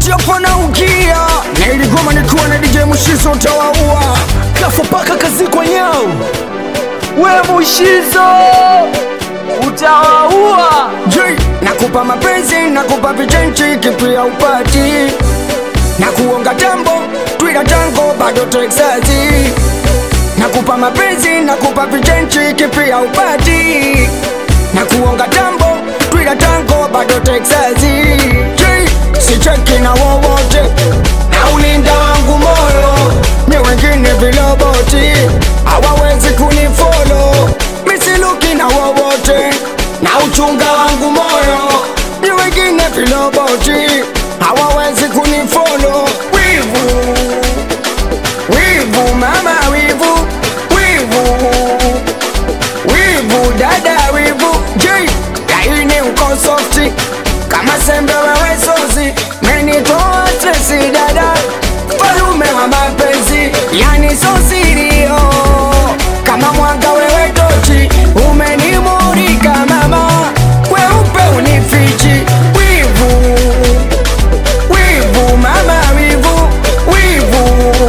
Nikikupatia pana ukia na iligoma nikiwa na DJ Mushizo utawaua kafa paka kazikwa nyao we mushizo utawaua J nakupa mapenzi nakupa vichenchi kipia upati na kuonga tambo twila tango bado Texasi nakupa mapenzi nakupa vichenchi kipia upati na kuonga tambo twila tango bado Texasi J sicheki na wowote na ulinda wangu moyo ni wengine viloboti hawawezi kunifolo misiluki na wowote na uchunga wangu moyo ni wengine viloboti hawawezi kunifolo wivu wivu mama wivu wivu wivu dada wivu j laini uko softi kama sembe wewe sozi menitoa stresi dada falume wa mapenzi yani sosirio kama mwanga wewe tochi umenimurika mama weupe unifichi wivu wivu mama wivu wivu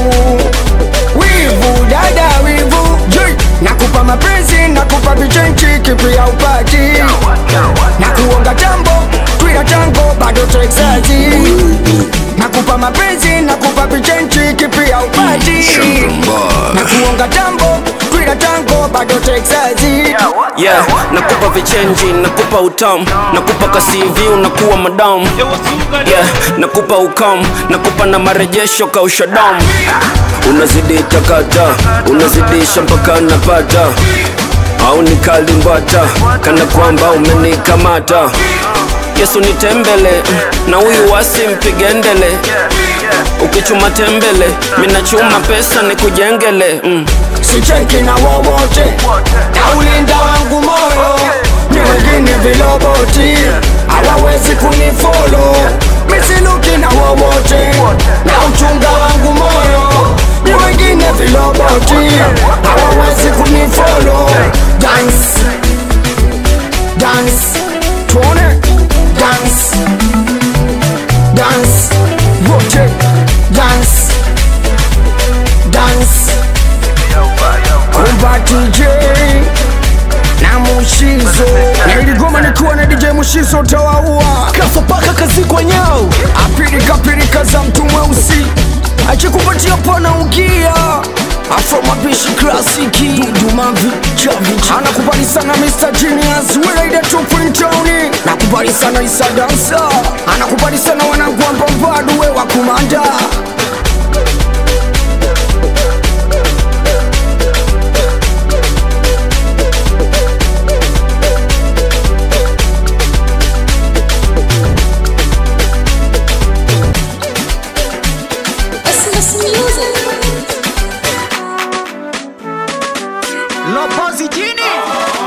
wivu dada wivu J, nakupa mapenzi nakupa vichenchi kipia upati na kuonga tambo twila tango bado Texasi nakupa mapenzi nakupa vichenchi kipia upati na kuonga tambo twila tango bado Texasi yeah nakupa vichenji nakupa utamu nakupa kasivi unakuwa madamu yeah nakupa ukam nakupa na marejesho kausha damu unazidi takata unazidisha mpaka napata au nikalimbata kana kwamba umenikamata yesu nitembele na huyu wasi mpigendele ukichuma tembele minachuma pesa nikujengele mm. sicheki na wowote na ulinda wangu moyo ni wengine viloboti hawawezi kunifolo misiluki na wowote na uchunga wangu moyo ni wengine viloboti hawawezi kunifolo dance dance tuone dance dance wote dance dance kumba DJ na Mushizo na iligoma nikiwa na DJ Mushizo utawaua kafa paka kazikwa nyao apirika pirika za mtu mweusi akikupatia pana ukia afro mapishi klasiki dudumavi chavichi anakubali sana Mr. Genius Welaida Tupintoni nakubali sana Isa Dansa anakubali sana wanangu wa Mbambadu we wa kumanda Christmas music. lopozi jini